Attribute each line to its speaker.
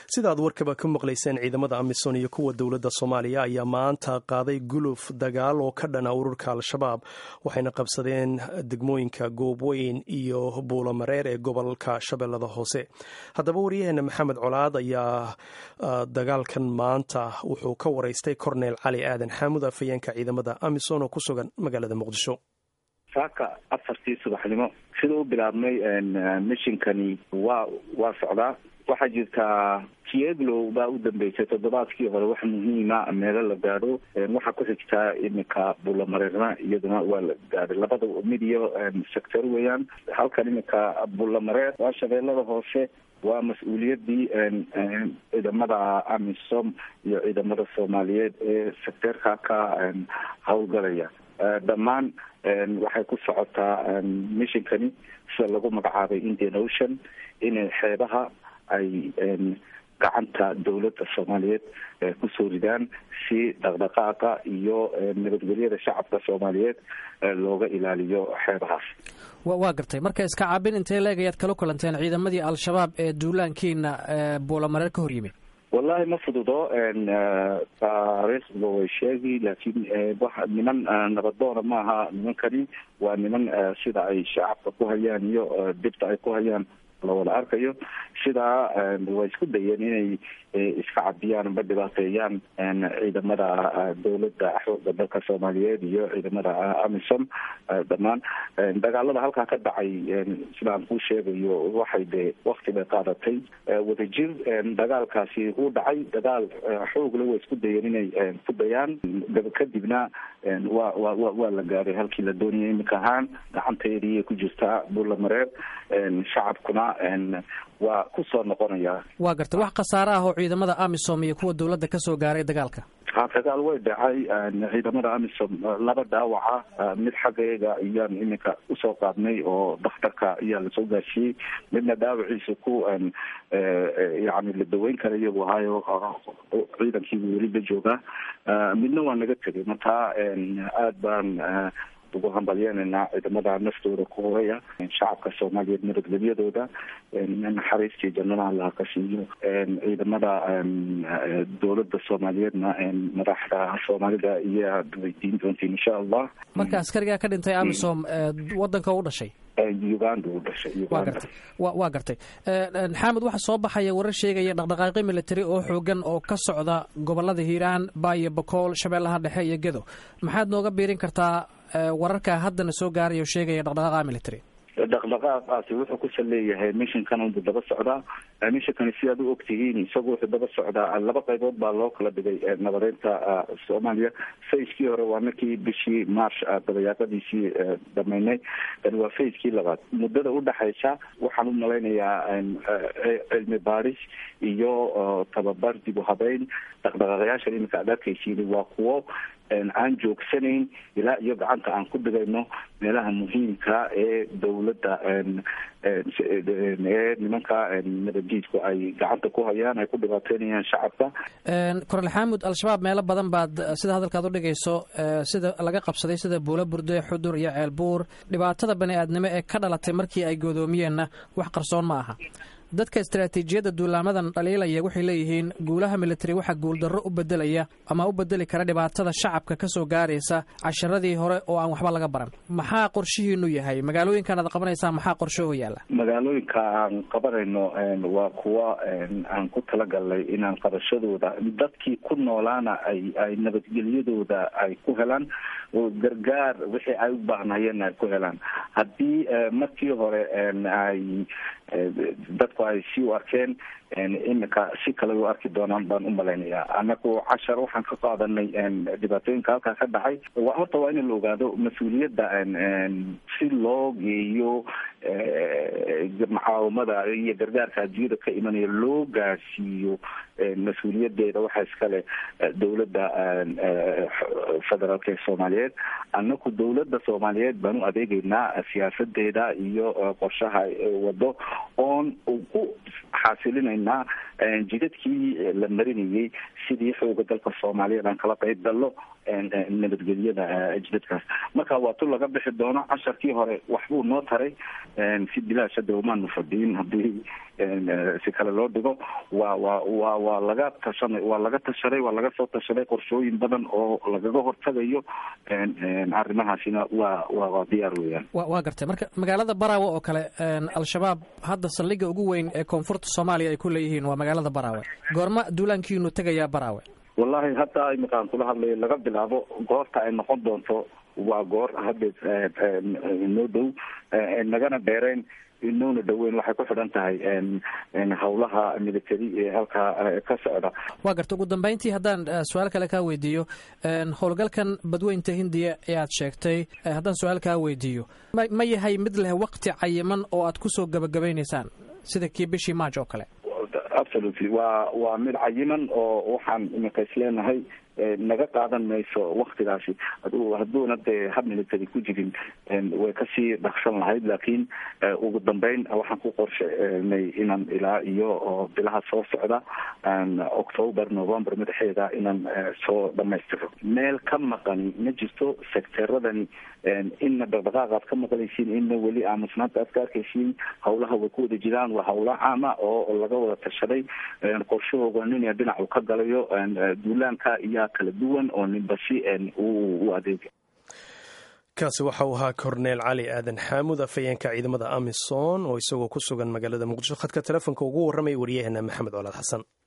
Speaker 1: sidaad warkaba ka maqlayseen ciidamada amisom iyo kuwa dowladda soomaaliya ayaa maanta qaaday guluf dagaal oo ka dhana ururka al-shabaab waxayna qabsadeen degmooyinka goobweyn iyo buulamareer ee gobolka shabeellada hoose haddaba waryaheena maxamed colaad ayaa dagaalkan maanta wuxuu ka waraystay korneel cali aadan xaamud afhayeenka ciidamada amisom oo ku sugan magaalada muqdisho
Speaker 2: saaka afartii subaxnimo sida u bilaabmay mishinkani waa waa socdaa waxaa jirtaa tieglow baa u dambeysay toddobaadkii hore wax muhiima meelo la gaadho waxaa ku xigtaa iminka bulamareerna iyaduna waa la gaadhay labada mid iyo sector weeyaan halkan iminka bulamareer waa shabeellada hoose waa mas-uuliyadii ciidamada amisom iyo ciidamada soomaaliyeed ee secteerka ka howlgalaya dhammaan waxay ku socotaa mishinkani sida lagu magacaabay indian ocean inay xeebaha ay gacanta dowladda soomaaliyeed kusoo ridaan si dhaqdhaqaaqa iyo nabadgelyada shacabka soomaaliyeed looga ilaaliyo xeebahaas
Speaker 3: waa gartay marka iska caabin intee leeg ayaad kala kulanteen ciidamadii al-shabaab ee duulaankiina buulamareer ka hor yimid
Speaker 2: wallahi ma fududo taariikhda way sheegi laakiin wa niman nabadoona maaha nimankani waa niman sida ay shacabka ku hayaan iyo dibta ay ku hayaan la wada arkayo sidaa way isku dayeen inay iska cabiyaan amba dhibaateeyaan ciidamada dowladda xooga dalka soomaaliyeed iyo ciidamada amisom dhammaan dagaalada halkaa ka dhacay sidaan kuu sheegayo waxay de wakti bay qaadatay wadajir dagaalkaasi uu dhacay dagaal xoogle way isku dayeen inay ku dayaan kadibna wa wa wa waa la gaaray halkii la doonayay iminka ahaan gacanteedii ku jirtaa buulamareer shacabkuna waa ku soo noqonaya
Speaker 3: waa gartay wax khasaare ah oo ciidamada amisom iyo kuwa dowladda kasoo gaaray dagaalka
Speaker 2: dagaal way dhacay ciidamada amisom laba dhaawaca mid xaggeega ayaan iminka usoo qaadnay oo daktarka ayaa lasoo gaarsiiyey midna dhaawaciisa ku yani la daweyn karayo buu ahaayo ciidankiibu weli la joogaa midna waa naga tegay marka aad baan ugu hambalyenaynaa ciidamada naftooda ku horaya shacabka soomaaliyeed nabadgelyadooda naxariistii jannada allaha ka siiyo ciidamada dowladda soomaaliyeedna madaxda soomaalida iyaad weydiin doontiin insha allah
Speaker 3: marka askarigaa ka dhintay amisom wadanka u dhashay
Speaker 2: uganda u dhashay
Speaker 3: wa gartay waa gartay xamed waxaa soo baxaya warar sheegaya dhaqdhaqaaqyo military oo xoogan oo ka socda gobolada hiiraan baayo bakool shabeellaha dhexe iyo gedo maxaad nooga biirin kartaa wararka haddana soo gaaraya oo sheegaya dhaqdhaqaaqa military
Speaker 2: dhaqdhaqaaqaasi wuxuu ku saleeyahay mishinkan unbuu daba socdaa mishinkani sidaad u ogtihiin isagu wuxuu daba socdaa laba qaybood baa loo kala dhigay nabadeynta soomaaliya fayskii hore waa markii bishii march dabayaaqadiisii dhameynay waa fayskii labaad muddada udhexaysa waxaan u malaynayaa cilmi baaris iyo tababar dib u habeyn dhaqdhaqaaqyaashan iminka aad arkaysiin waa kuwo aan joogsanayn ilaa iyo gacanta aan ku dhigayno meelaha muhiimka ee dowladda ee nimanka nabaddiidku ay gacanta ku hayaan ay ku dhibaateynayaan shacabka
Speaker 3: kornel xaamud al-shabaab meelo badan baad sida hadalkaad u dhigayso sida laga qabsaday sida buulo burde xudur iyo ceelbuur dhibaatada bani aadnimo ee ka dhalatay markii ay godoomiyeenna wax qarsoon ma aha dadka istaraatiijiyadda duulaamadan dhaliilaya waxay leeyihiin guulaha military waxaa guuldarro u bedelaya ama u bedeli kara dhibaatada shacabka ka soo gaaraysa casharadii hore oo aan waxba laga baran maxaa qorshihiinu yahay magaalooyinkan aad qabanaysaan maxaa qorshe oo yaalla
Speaker 2: magaalooyinka aan qabanayno waa kuwa aan ku talagalnay inaan qabashadooda dadkii ku noolaana ay ay nabadgelyadooda ay ku helaan oo gargaar wixii ay u baahnayeen ay ku helaan haddii markii hore ay dadku ay si u arkeen iminka si kale u arki doonaan baan u malaynayaa anagu cashar waxaan ka qaadanay dhibaatooyinka halkaa ka dhacay horta waa in la ogaado mas-uuliyadda si loo geeyo mucaawamada iyo gargaarka adduunyada ka imanaya loo gaarsiiyo mas-uuliyadeeda waxaa iskale dowladda federaalk ee soomaaliyeed anaku dowladda soomaaliyeed baan u adeegeynaa siyaasadeeda iyo qorshaha wado oon ku xaasilinayno haynaa jidadkii la marinayay sidii xooga dalka soomaaliyeed aan kala qayb gallo nabadgelyada jidadkaas marka waa tu laga bixi doono casharkii hore waxbuu noo taray si bilaash hadda umaanu fadhiyin haddii si kale loo dhigo waa waa wa waa laga tashanay waa laga tashaday waa laga soo tashaday qorshooyin badan oo lagaga hortagayo arrimahaasina waa waa diyaar weeyaan
Speaker 3: wa waa gartay marka magaalada baraawe oo kale al-shabaab hadda saldhigga ugu weyn ee koonfurta soomaaliya ay ku leeyihiin waa magaalada baraawe goorma duulaankiinu tegayaa baraawe
Speaker 2: wallahi hadda imikaan kula hadlayo laga bilaabo goorta ay noqon doonto waa goor hadda noo dhow nagana dheereen inoona dhaweyn waxay ku xidhan tahay howlaha military ee halkaa ka socda
Speaker 3: waa garta ugu dambeyntii haddaan su-aal kale kaa weydiiyo howlgalkan badweynta hindiya ee aad sheegtay haddaan su-aal kaa weydiiyo ma ma yahay mid leh waqti cayiman oo aad kusoo gabagabaynaysaan sida kii bishii maaj oo kale
Speaker 2: absolutely waa waa mid cayiman oo waxaan imika isleenahay naga qaadan mayso waktigaasi hadu hadduuna dee hab military ku jirin way kasii dhaqsan lahayd laakiin ugu dambeyn waxaan ku qorshenay inaan ilaa iyo bilaha soo socda october november madaxeeda inaan soo dhamaystiro meel ka maqani ma jirto secteradani inna dhaqdhaqaaq aad ka maqlaysiin inna weli aamusnaanta aad ka arkaysiin hawlaha way ku wada jiraan waa hawla caama oo laga wada tashaday qorshahooga nin dhinacu ka galayo duulaanka iyo kala duwan oo ninbasi u adeega
Speaker 1: kaasi waxa uu ahaa korneel cali aadan xaamud afhayeenka ciidamada amisom oo isagoo ku sugan magaalada muqdisho khadka telefoonka ugu warramaya waryaheena maxamed colaad xasan